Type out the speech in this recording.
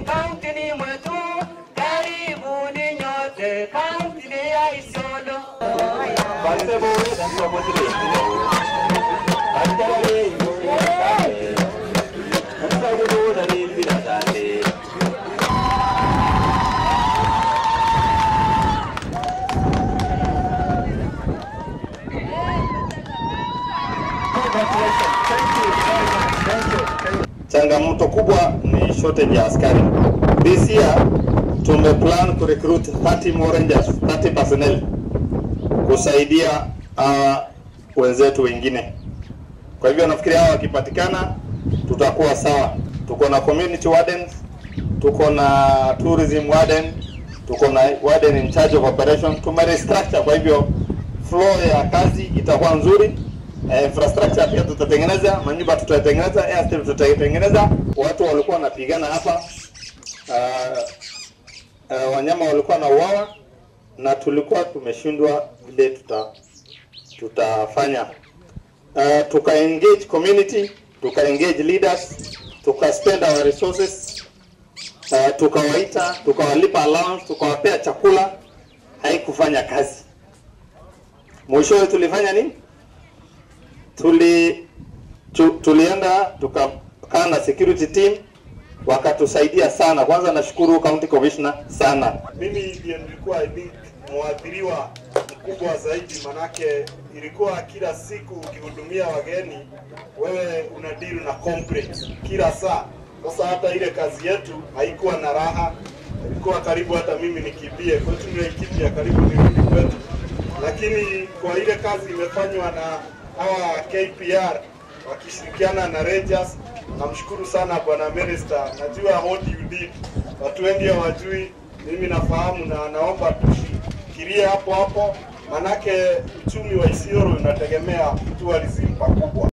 kauntini mwetu, karibuni nyote kauntini ya Isiolo. Changamoto kubwa ni shortage ya askari. This year tumeplan ku recruit 30 more rangers, 30 personnel kusaidia uh, wenzetu wengine. Kwa hivyo nafikiria hawa wakipatikana tutakuwa sawa. Tuko na community wardens, tuko na tourism warden, tuko na warden in charge of operation. Tumerestructure, kwa hivyo flow ya kazi itakuwa nzuri. Eh, infrastructure pia tutatengeneza, manyumba tutatengeneza, airstrip tutatengeneza. Watu walikuwa wanapigana hapa uh, uh, wanyama walikuwa na uwawa na tulikuwa tumeshindwa vile tuta tutafanya uh, tuka engage community tuka engage leaders tuka spend our resources uh, tukawaita tukawalipa allowance tukawapea chakula haikufanya kazi mwishowe tulifanya nini tuli tu, tulienda tukakaa na security team wakatusaidia sana. Kwanza nashukuru county commissioner sana. Mimi ndiye nilikuwa I think mwathiriwa mkubwa zaidi, manake ilikuwa kila siku ukihudumia wageni, wewe una deal na complaints kila saa. Sasa hata ile kazi yetu haikuwa na raha, ilikuwa karibu hata mimi nikimbie kwetu, nikimbia karibu nirudi kwetu, lakini kwa ile kazi imefanywa na hawa KPR wakishirikiana na Rangers. Namshukuru sana bwana Minister, najua what you did, watu wengi hawajui, mimi nafahamu na naomba tushikilie hapo hapo, manake uchumi wa Isiolo unategemea tourism pakubwa.